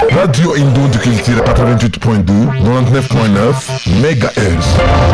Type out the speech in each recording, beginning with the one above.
Radio Indon du Culture 88.2, 99.9 MHz.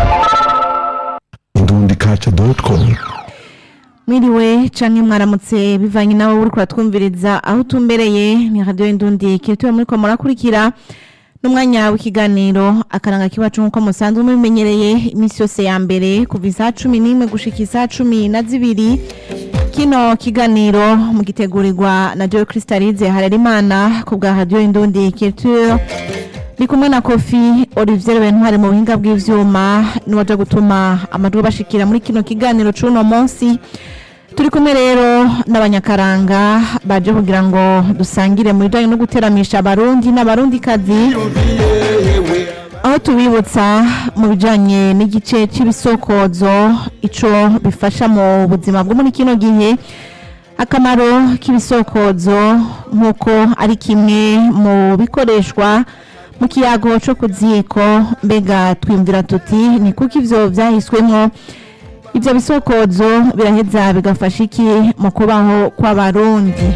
indundikaca.com mwiriwe canke mwaramutse bivanye nawe uri kuratwumviriza aho utumbereye ni radio indundi kirituwe muriko murakurikira n'umwanya w'ikiganiro akaranga kiwacu nk'uko musanzwe mubimenyereye iminsi yose ya mbere kuva isaha cumi n'imwe gushika isaha cumi na zibiri kino kiganiro mugitegurirwa na Joe Crystalize Harerimana ku bwa radio indundi kirituwe ni kumwe na kofi olivier bentware mu buhinga bw'ivyuma niwaja gutuma amajwi bashikira muri kino kiganiro c'uno munsi turi kumwe rero n'abanyakaranga baje kugira ngo dusangire mu bijanye no guteramisha abarundi n'abarundikazi aho tubibutsa mu bijanye n'igice c'ibisokozo ico bifasha mu buzima bwo muri kino gihe akamaro k'ibisokozo nk'uko ari kimwe mu bikoreshwa mu kiyago co ku ziko mbega twiyumvira tuti ni kuko ivyo vyahiswemwo ivyo bisokozo biraheza bigafasha iki mu kubaho kw'abarundi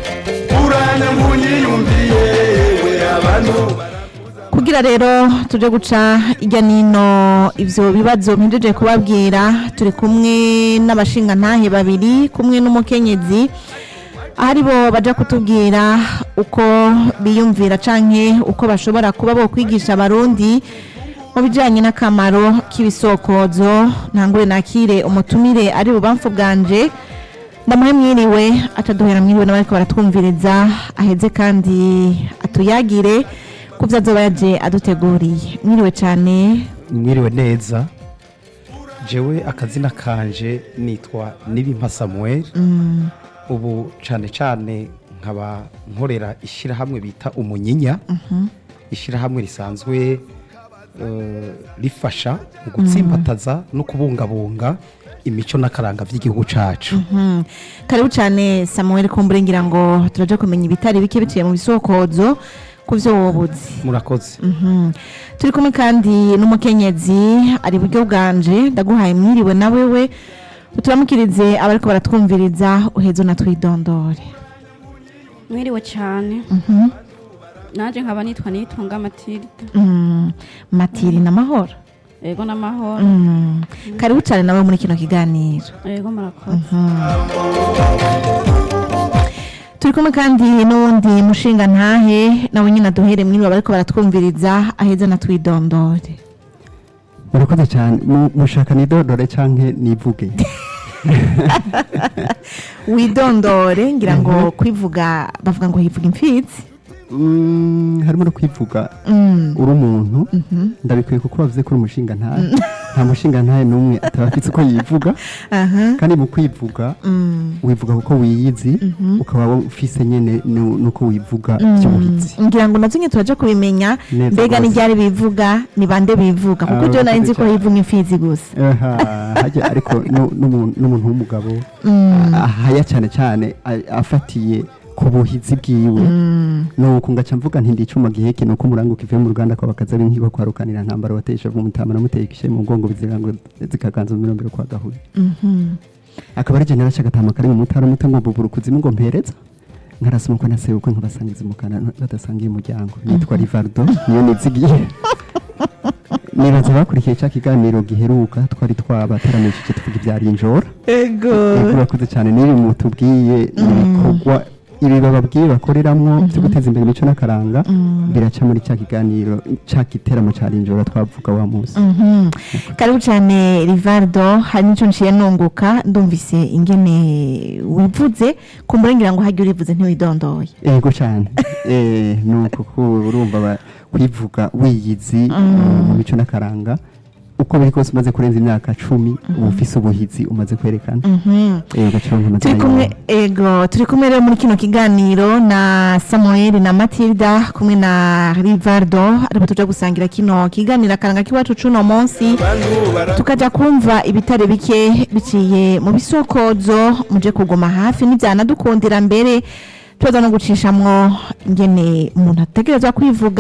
kugira rero tuje guca irya nino ivyo bibazo mpejeje kubabwira turi kumwe n'abashingantahe babiri kumwe n'umukenyezi ahari bo baja kutubwira uko biyumvira canke uko bashobora kuba bo kwigisha abarundi mu bijanye n'akamaro k'ibisokozo ntangure nakire umutumire ari bubamfu bwanje ndamuhe mwiriwe ataduhera mwiriwe n'abariko baratwumviriza aheze kandi atuyagire ku vyo azoba yaje aduteguriye mwiriwe cane mwiriwe neza jewe akazina kanje nitwa nibimpa samuel ubu cane cane nkaba nkorera ishyirahamwe bita umunyinya ishyirahamwe risanzwe eh, rifasha mu gutsimbataza no kubungabunga imico n'akaranga by'igihugu cacu Mhm. karibu cane samuel kumbure ngira ngo turaje kumenya ibitari bike biciye mu bisokozo ku vyo wobuzi murakoze Mhm. turi kumwe kandi n'umukenyezi ari buryo bwanje ndaguhaye mwiriwe na wewe turamukirize abariko baratwumviriza uhezo na twidondore mwiriwe cyane Mhm. naje nkaba nitwa nitunga matilda Mm, matiri n'amahoro yego n'amahoro Mm. karibu cane nawe muri kino kiganiro yego murakoze turi kumwe kandi n'uwundi mushinga ntahe nawe nyine aduhere mwiriwe abariko baratwumviriza aheza na twidondore murakoze cyane Mu- mushaka nidodore canke nivuge widondore ngira ngo kwivuga bavuga ngo hivuga imfizi Mm, harimo no kwivuga Mm. uri umuntu ndabikwiye kuko bavuze ko uri umushinga ntahe nta mushinga ntahe n'umwe ataba afite uko yivuga aha kandi mu kwivuga Mm. wivuga kuko wiyizi ukaba ufise nyene nu- nuko wivuga by'ubuhizi ngira ngo navyo nyine turaja kubimenya Neza mbega rwose. n'iryari bivuga ni bande bivuga kuko Ah, jewe nari nzi ko urakoze hivuga imfizi gusa Aha, harya ariko nu- n'umuntu n'umuntu w'umugabo ahaya cyane cyane a- afatiye ku buhizi bwiwe nuko ngaca mvuga nti ndicuma giheke nuko umuranguka ivuye mu ruganda kwa bakaza b'inkiko kwa rukanira ntambara wateye ishavu mu mutama namuteye ikishe mu mugongo bizira ngo zikaganza mu mirombero kwa gahuye akaba ari jenera cy'agatama kari mu mutara muto ngo bubura kuzimu ngo mpereza nkarasoma ko nasebukwe nkabasangiza umukana badasangiye umuryango nitwa rivardo niyo nizigiye nibaza bakurikiye cya kiganiro giheruka twari twabataramishije tuvuga ibyari injora ego Yego, urakoze cyane n'ibi mutubwiye ibikorwa ibi bababwiye bakoreramwo byo guteza imbere imico n'akaranga biraca muri cya kiganiro cya giteramo cya rinjora twavuga wa munsi Mhm. karibu cyane rivardo hari n'icyo nciye nunguka ndumvise ingene wivuze kumbure ngira ngo hajya urivuze ntiwidondoye yego cyane eh nuko ko urumva ba- kwivuga wiyizi mu mico n'akaranga uko biri kose umaze kurenza imyaka cumi uba ufise ubuhizi umaze kwerekana yego cyangwa amazina turi kumwe yawe. ego turi kumwe rero muri kino kiganiro na samuel na matilda kumwe na rivardo aribo tuja gusangira kino kiganiro akaranga k'iwacu c'uno munsi tukaja kumva ibitare bike biciye mu bisokozo muje kuguma hafi n'ivyanadukundira mbere tubaza no gucishamwo ingene umuntu ategerezwa kwivuga